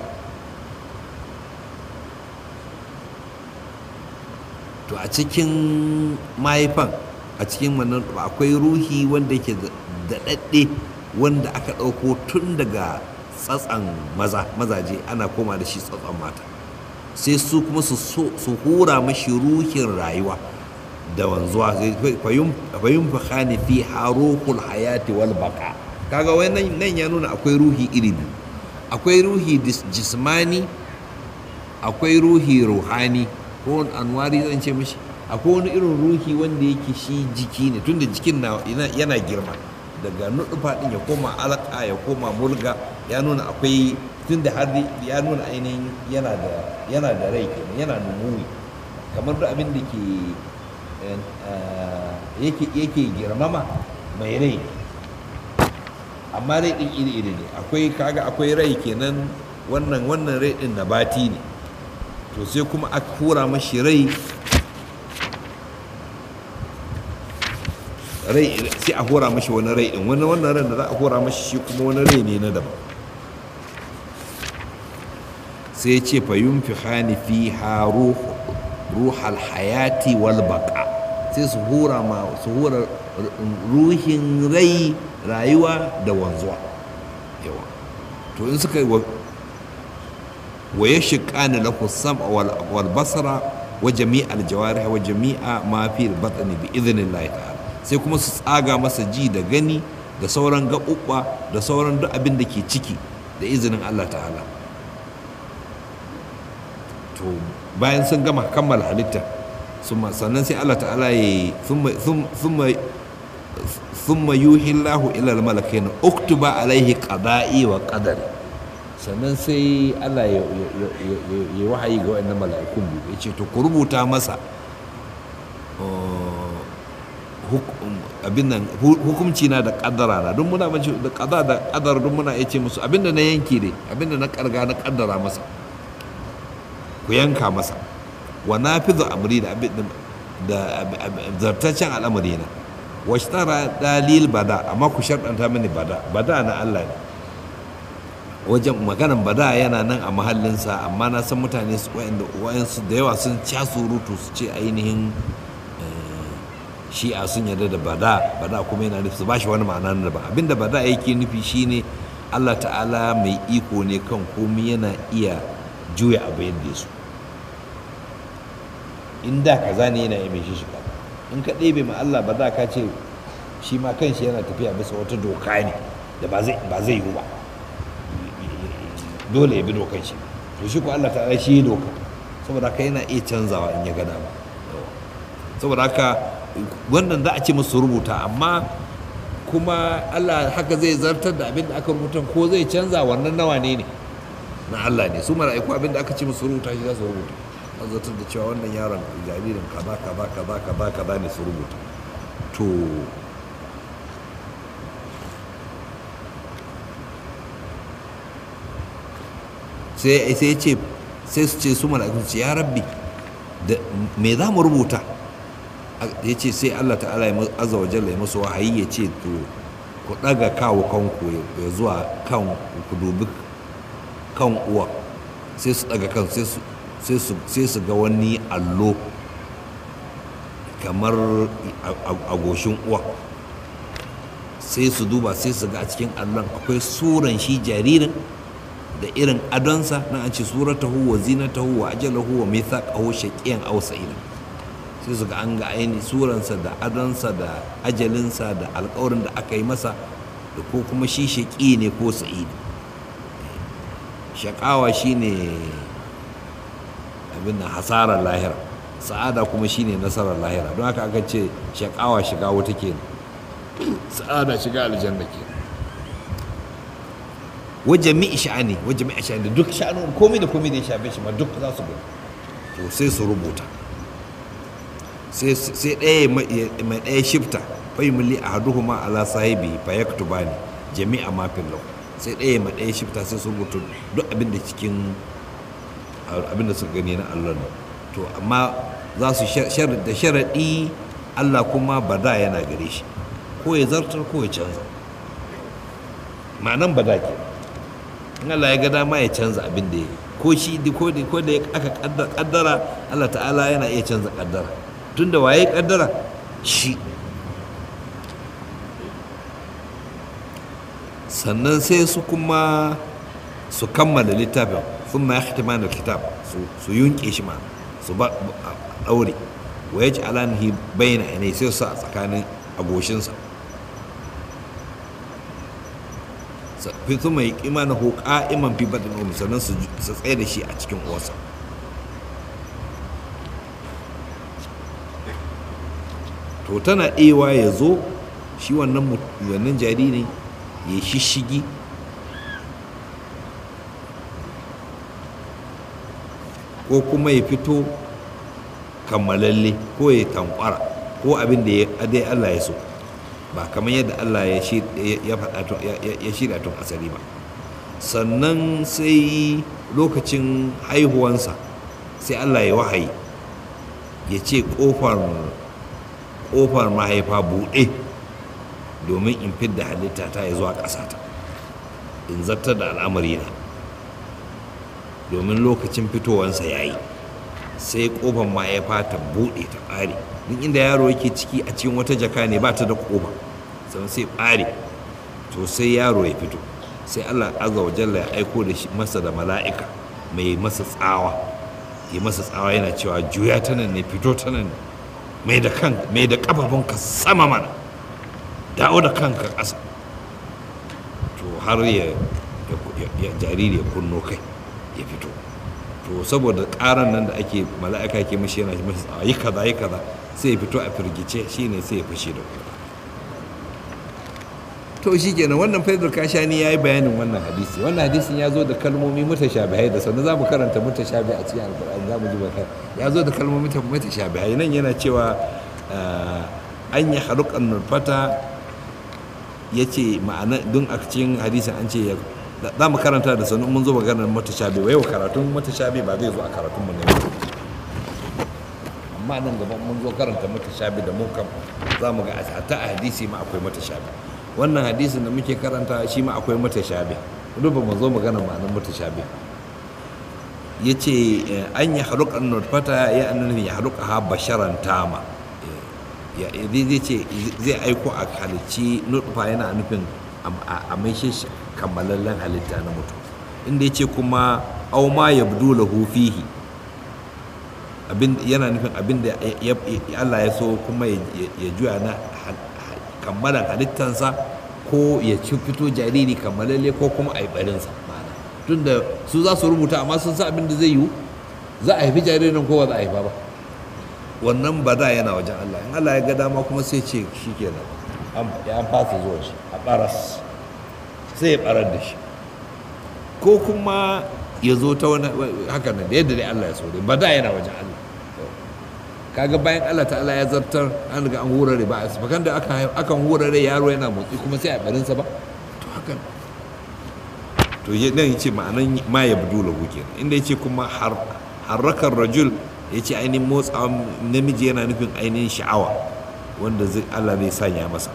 to a cikin mahaifan a cikin wannan akwai ruhi wanda yake daɗaɗɗe wanda aka ɗauko tun daga tsatsan maza mazaje ana koma da shi tsatsan mata sai su kuma su hura mashi ruhin rayuwa da wanzuwa fayun fahani fi haruhul hayati wal baka kaga wai nan ya nuna akwai ruhi iri biyu akwai ruhi jismani akwai ruhi ruhani ko anwari zan ce mishi akwai wani irin ruhi wanda yake shi jiki ne tunda jikin yana girma daga nuɗufa ɗin ya koma alaka ya koma mulga ya nuna akwai tunda har ya nuna ainihin yana da yana da rai kenan yana numuwi kamar da abin da ke yake girmama mai rai amma rai ɗin iri-iri ne akwai kaga akwai rai kenan wannan wannan rai ɗin nabati ne to sai kuma aka hura mashi rai rai sai a hura mashi wani rai ɗin wani wannan rai da za a hura mashi shi kuma wani rai ne na daban sai ya ce fa yunfi fi ha ruhal hayati wal baka sai su hura ma su hura ruhin rai rayuwa da wanzuwa yawa to in suka yi wa ya shiƙani lahu sam'a wal basara wa jami'al jawarih wa jami'a ma fi batni bi idhnillahi ta'ala sai kuma su tsaga masa ji da gani da sauran gaɓuɓɓa da sauran duk abin da ke ciki da izinin Allah ta'ala to bayan sun gama kammala halitta sannan sai Allah ta'ala ya yi thumma yuhi Allahu ila al-malakain uktuba alaihi qada'i wa qadari sannan sai Allah ya yi wahayi ga waɗannan mala'ikun biyu ya ce to ku rubuta masa abin nan hukumci na da kaddara na don muna mace da kaza da kaddara don muna ce musu abin da na yanke ne abin da na karga na kaddara masa ku yanka masa wa nafizu amri da abin da zartaccen al'amari na wa tara dalil bada amma ku sharɗanta mini bada bada na Allah ne wajen maganan bada yana nan a mahallinsa amma na san mutane wayansu da yawa sun ca surutu su ce ainihin shi'a sun yarda da bada bada kuma yana nufi su ba shi wani ma'ana na daban abinda bada yake nufi shine Allah ta'ala mai iko ne kan komi yana iya juya abu yadda su in da kaza ne yana yi mai shi shiga in ka ɗebe ma Allah ba za ka ce shi ma kanshi yana tafiya bisa wata doka ne da ba zai yiwu ba dole ya bi dokan shi to shi ko Allah ta'ala shi doka saboda haka yana iya canzawa in ya gada ba saboda haka wannan za a ce musu rubuta amma kuma Allah haka zai zartar da abin da aka rubuta ko zai canza wannan nawa ne ne na Allah ne su mala'iku abin da aka ce musu rubuta shi za su rubuta an zartar da cewa wannan yaron jaririn kaza kaza kaza kaza kaza ne su rubuta to sai sai ce sai su ce su mala'iku ce ya rabbi me za mu rubuta ya ce sai Allah ta'ala ya azza wa jalla ya musu wahayi ya ce to ku daga kawo kanku ya zuwa kan ku dubi kan uwa sai su daga kan sai su ga wani allo kamar a goshin uwa sai su duba sai su ga a cikin allon akwai suran shi jaririn da irin adonsa na an ce suratahu wa zinatahu wa ajalahu wa mithaqahu shaqiyan aw sa'ila sai su ga an ga aini suransa da adonsa da ajalinsa da alkawarin da aka yi masa da ko kuma shi shaƙi ne ko sa'idi shaƙawa shine abin nan hasarar lahira sa'ada kuma shine nasarar lahira don haka aka ce shaƙawa shiga wata ke sa'ada shiga aljanna ke wajen mi sha'ani wajen mi sha'ani duk sha'anin komai da komai da ya shafe shi ma duk za su gani to sai su rubuta sai ɗaya mai ɗaya shifta fai muli a haduhu ma ala sahibi fa ya ne jami'a mafin lau sai ɗaya mai ɗaya shifta sai su rubuta duk abin da cikin abin da suka gani na allah ne to amma za su da sharaɗi allah kuma bada yana gare shi ko ya zartar ko ya canza ma'anan bada ke in allah ya ga dama ya canza abin da ya ko shi ko da aka kaddara allah ta'ala yana iya canza kaddara tunda waye kaddara shi sannan sai su kuma su kammala littafin sun ma ya da kitab su yunke shi ma su ba daure wa ya ci alanihi bayyana ne sai su a tsakanin agoshinsa fi su mai kima na hoka iman fi baɗin omi sannan su tsaye da shi a cikin uwarsa to tana ewa ya zo shi wannan wannan jariri ya shishigi ko kuma ya fito kammalalle ko ya tankwara ko abin da dai Allah ya so ba kamar yadda Allah ya faɗa ya shirya tun asali ba sannan sai lokacin haihuwansa sai Allah ya wahayi ya ce ƙofar ƙofar mahaifa buɗe domin in fidda halitta ta ya zuwa ƙasata in zartar da al'amari na domin lokacin fitowansa ya yi sai ƙofar mahaifa ta buɗe ta ɓare duk inda yaro yake ciki a cikin wata jaka ne ba ta da ƙofa sannan sai ɓare to sai yaro ya fito sai allah azza wa jalla ya aiko da shi masa da mala'ika mai masa tsawa ya masa tsawa yana cewa juya ta nan ne fito ta nan ne mai da kan mai da kafafunka sama mana dawo da kanka ƙasa to har ya jariri ya kunno kai ya fito to saboda ƙaran nan da ake mala'ika ke mashi yana mashi tsawa yi kaza yi kaza sai ya fito a firgice shine sai ya fashe da kuka to shi kenan wannan faidar kashani ya yi bayanin wannan hadisi wannan hadisin ya zo da kalmomi mutashabihai da sannan za mu karanta mutashabi a cikin alkur'ani za mu ji baka ya zo da kalmomi mutashabihai nan yana cewa an yi harukan nurfata ya ce ma'ana don a cikin hadisin an ce za mu karanta da sannan mun zo maganar mutashabi wa yau karatun mutashabi ba zai zo a karatun mu ne amma nan gaban mun zo karanta mutashabi da mu kan za mu ga a ta hadisi ma akwai mutashabi wannan hadisin da muke karanta shi ma akwai mutashabi duk ba mu zo magana ma'anar mutashabi ya ce an yi haruƙar nutfata ya annabi ya haruƙa ha basharan tama zai ce zai aiko a halicci nutfa yana nufin a maishe shi kammalallen halitta na mutum inda ya ce kuma au ma ya budu lahu fihi yana nufin abin da Allah ya so kuma ya juya na kammalan halittansa ko ya ci fito jariri kammalalle ko kuma a yi barinsa ma'ana tunda su za su rubuta amma sun sa abin da zai yiwu za a haifi jaririn ko ba za a haifa ba wannan ba da yana wajen Allah in Allah ya ga dama kuma sai ce shi kenan an fasa zuwa shi a baras sai ya barar da shi ko kuma ya zo ta wani haka nan da yadda dai Allah ya so dai ba da yana wajen Allah kaga bayan Allah ta'ala ya zartar an riga an hurare ba a bakan da aka akan hurare yaro yana motsi kuma sai a barinsa ba to haka to nan yace ma'anan ma ya budu lahu kenan inda yace kuma har harrakar rajul yace ainihin motsa namiji yana nufin ainihin sha'awa wanda zai Allah zai sanya masa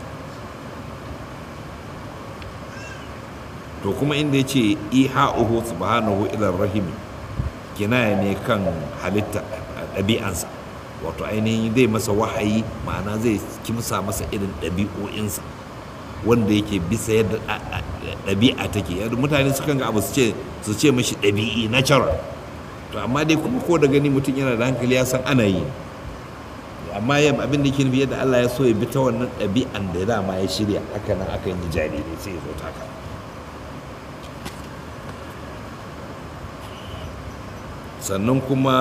to kuma inda yace iha'uhu subhanahu ila rahimi kinaya ne kan halitta ɗabi'ansa wato ainihin zai masa wahayi ma'ana zai kimsa masa irin ɗabi'o'insa wanda yake bisa yadda ɗabi'a take yadda mutane sukan ga abu su ce su ce mashi ɗabi'i natural to amma dai kuma ko da gani mutum yana da hankali ya san ana yi amma yam abin da ke nufi yadda Allah ya so ya bi ta wannan ɗabi'an da dama ya shirya haka nan aka yi jarirai sai ya zo ta haka sannan kuma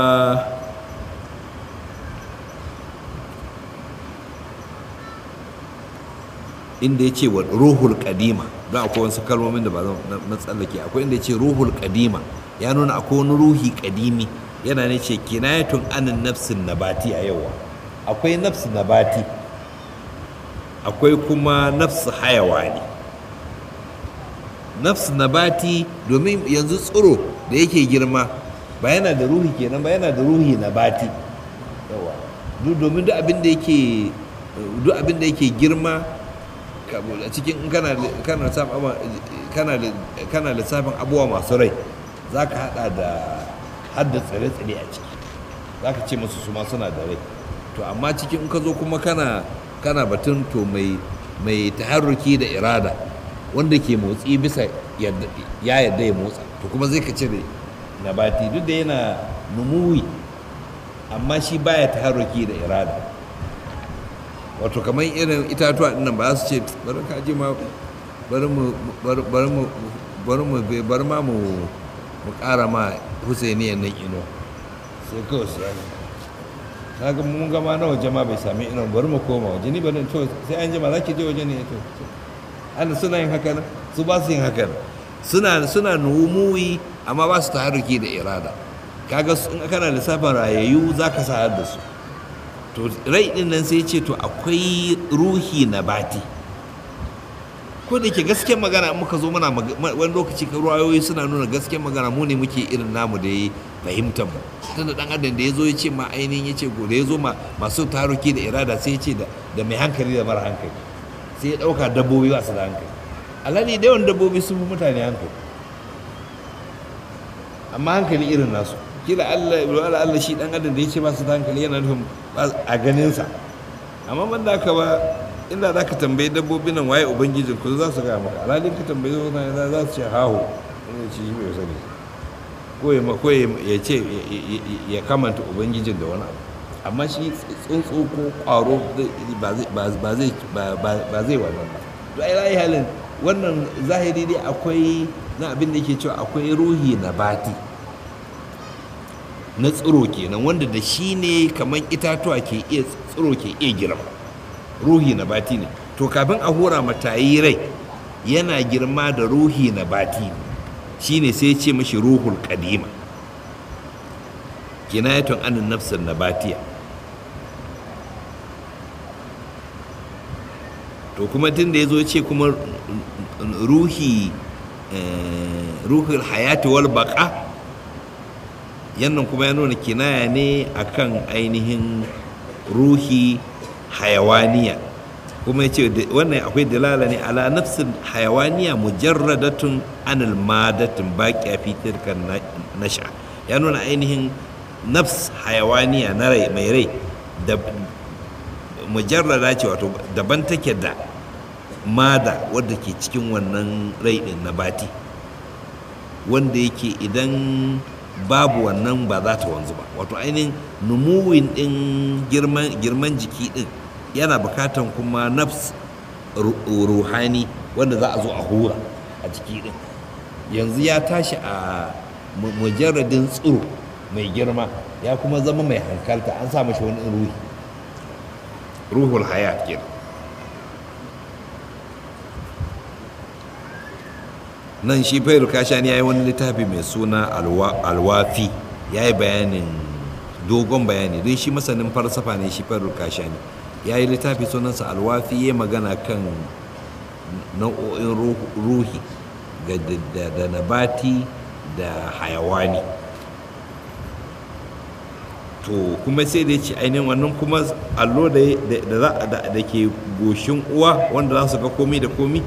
inda ya ce wa ruhul kadima don akwai wasu kalmomin da ba zan na tsallake akwai inda ya ce ruhul kadima ya nuna akwai wani ruhi kadimi yana ne ce kinayatun anin nafsin nabati a yawa akwai nafsi nabati akwai kuma nafsi hayawani nafsi nabati domin yanzu tsiro da yake girma ba yana da ruhi kenan ba yana da ruhi nabati yawa domin duk abin da yake duk abin da yake girma a cikin kana kana kana kana lissafin abubuwa masu rai za ka hada da hadda tsire-tsire a ciki za ka ce masu su ma suna da rai to amma cikin in ka zo kuma kana kana batun to mai mai taharruki da irada wanda ke motsi bisa ya yadda ya motsa to kuma zai ka cire nabati duk da yana numuwi amma shi baya taharruki da irada wato kamar irin itatuwa dinnan ba su ce bari ka ji ma bari mu bari mu bari mu bari ma mu mu ƙara ma husainiyan nan ino sai kawai su yi kaga mun gama na waje ma bai sami ino bari mu koma waje ni bari to sai an jima za ki je waje ne to ana suna yin haka nan su ba su yin haka nan suna suna numuwi amma ba su taharuki da irada kaga in kana lissafin rayayyu za ka sa da su to rai din nan sai ce to akwai ruhi na bati ko da ke gasken magana muka zo muna wani lokaci ka ruwayoyi suna nuna gasken magana mu ne muke irin namu da ya fahimtar mu tunda dan adam da ya zo ya ce ma ainihin ya ce da ya zo ma masu taruki da irada sai ya ce da mai hankali da mara hankali sai ya dauka dabbobi ba su da hankali alhali da yawan dabbobi sun fi mutane hankali amma hankali irin nasu kila Allah wala Allah shi dan adam da yace ba su da hankali yana nufin a ganin sa amma man da ka ba inda za ka tambayi dabbobin nan waye ubangijin ku za su ga maka alhalin ka tambayi wannan za su ce haho ina ce shi bai sani ko ya ko ya ce ya kamanta ubangijin da wani abu amma shi tsuntsu ko kwaro ba zai ba zai wannan ba to ai rai halin wannan zahiri dai akwai na abin da yake cewa akwai ruhi na bati na tsiro kenan wanda da shi ne kamar itatuwa ke iya tsiro ke iya girma ruhi na bati ne to kafin a hura matayi rai yana girma da ruhi na bati ne shi ne sai ce mashi ruhul kadima kinayatun anin nafsin na batiya to kuma tun da ya zo ce kuma ruhi ruhul hayati wal baka yannan kuma ya nuna kinaya ne akan ainihin ruhi hayawaniya kuma ya ce wannan akwai dalala ne ala nafsin hayawaniya mujarradatun anil madatin baki a fitar kan nasha ya nuna ainihin nafs hayawaniya na rai mai rai da mujarrada ce wato daban take da mada wadda ke cikin wannan rai din na bati wanda yake idan babu wannan ba za ta wanzu ba wato ainihin numuwin din girman jiki din yana bukatan kuma nafs ruhani wanda za a zo a hura a jiki din yanzu ya tashi a mujarradin tsiro mai girma ya kuma zama mai hankalta an sa mashi wani ruhi ruhul hayat kenan nan shi fairu kashani ya yi wani littafi mai suna alwafi ya yi bayanin dogon bayani don shi masanin falsafa ne shi fairu kashani ya yi littafi sunansa alwafi ya magana kan nau'o'in ruhi da nabati da hayawani to kuma sai da ya ce ainihin wannan kuma allo da ke goshin uwa wanda za su ga komi da komi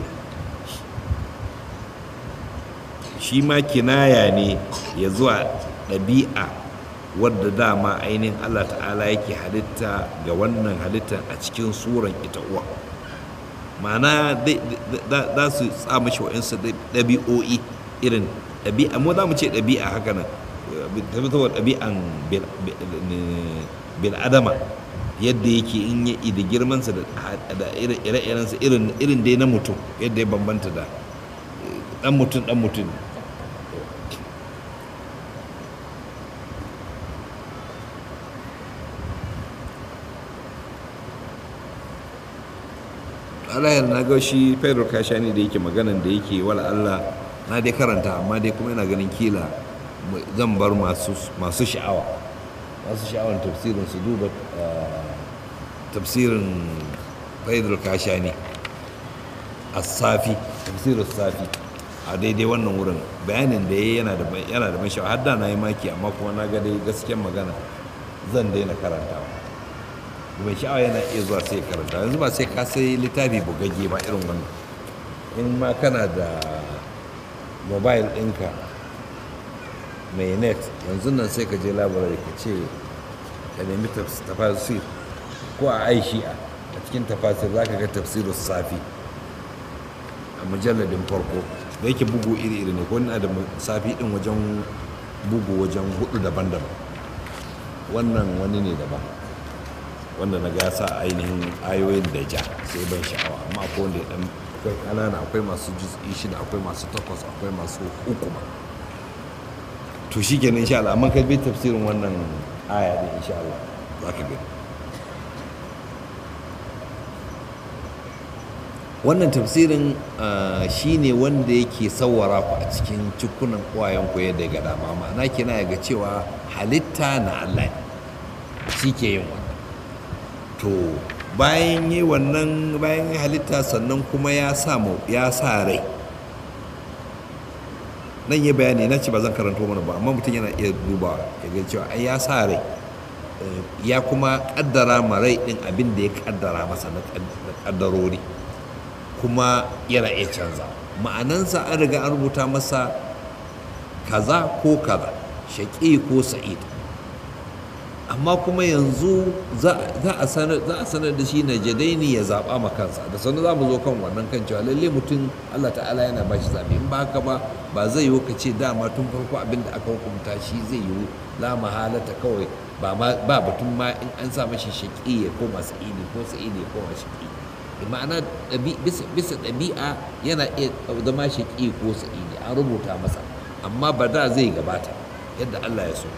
shi ma kinaya ne ya zuwa ɗabi'a wadda dama ainihin allah ta'ala yake halitta ga wannan halittar a cikin suran ita uwa ma'ana za su tsama shi wa'insu ɗabi'o'i irin ɗabi'a mu za mu ce ɗabi'a haka nan tabbatarwa ɗabi'an bil'adama yadda yake in ya da girmansa da ire-irensa irin dai na mutum yadda ya bambanta da dan mutum dan mutum alayar na ga shi pedro kashani da yake maganan da yake wala allah na dai karanta amma dai kuma yana ganin kila zan bar masu sha'awa masu sha'awar tafsirin su duba tafsirin pedro kashani a safi tafsirin safi a daidai wannan wurin bayanin da ya yana da yana da mashawa har da na yi maki amma kuma na ga dai gaskiyar magana zan daina karantawa mai sha'awa yana iya zuwa sai karanta yanzu ba sai ka sai littafi bugagge ba irin wannan in ma kana da mobile ɗinka mai net yanzu nan sai ka je labarai ka ce ka nemi tafasir ko a aishi'a a cikin tafasir za ka ga tafsirin safi a mujalladin farko da yake bugu iri-iri ne ko na da safi ɗin wajen bugu wajen hudu daban-daban wannan wani ne daban wanda na gasa ainihin ayoyin da ja sai ban sha'awa amma akwai wanda ya dan akwai kanana akwai masu juz'i shida akwai masu takwas akwai masu uku ma to shi kenan insha Allah amma kai bi tafsirin wannan aya din insha Allah za ka gani wannan tafsirin shi ne wanda yake sawara ku a cikin cikunan kwayan ku yadda ga dama ma'ana kina ga cewa halitta na Allah shi ke yin wannan to bayan yi wannan bayan yi halitta sannan kuma ya sa ya sa rai nan yi bayani na ce ba zan karanto mana ba amma mutum yana iya duba ya ga cewa ai ya sa rai ya kuma kaddara ma rai din abin da ya kaddara masa na kaddarori kuma yana iya canza ma'anansa an riga an rubuta masa kaza ko kaza shaƙi ko sa'id amma kuma yanzu za a sanar da shi na jadaini ya zaɓa ma kansa da sannu za mu zo kan wannan kan cewa lalle mutum allah ta'ala yana ba shi zaɓe in ba haka ba ba zai yiwu ka ce dama tun farko abin da aka hukunta shi zai yiwu la mahalata kawai ba batun ma in an sa mashi shaƙi ya koma sa'idi ko sa'idi ya koma shaƙi ma'ana bisa ɗabi'a yana iya zama shaƙi ko sa'idi an rubuta masa amma ba da zai gabata yadda allah ya so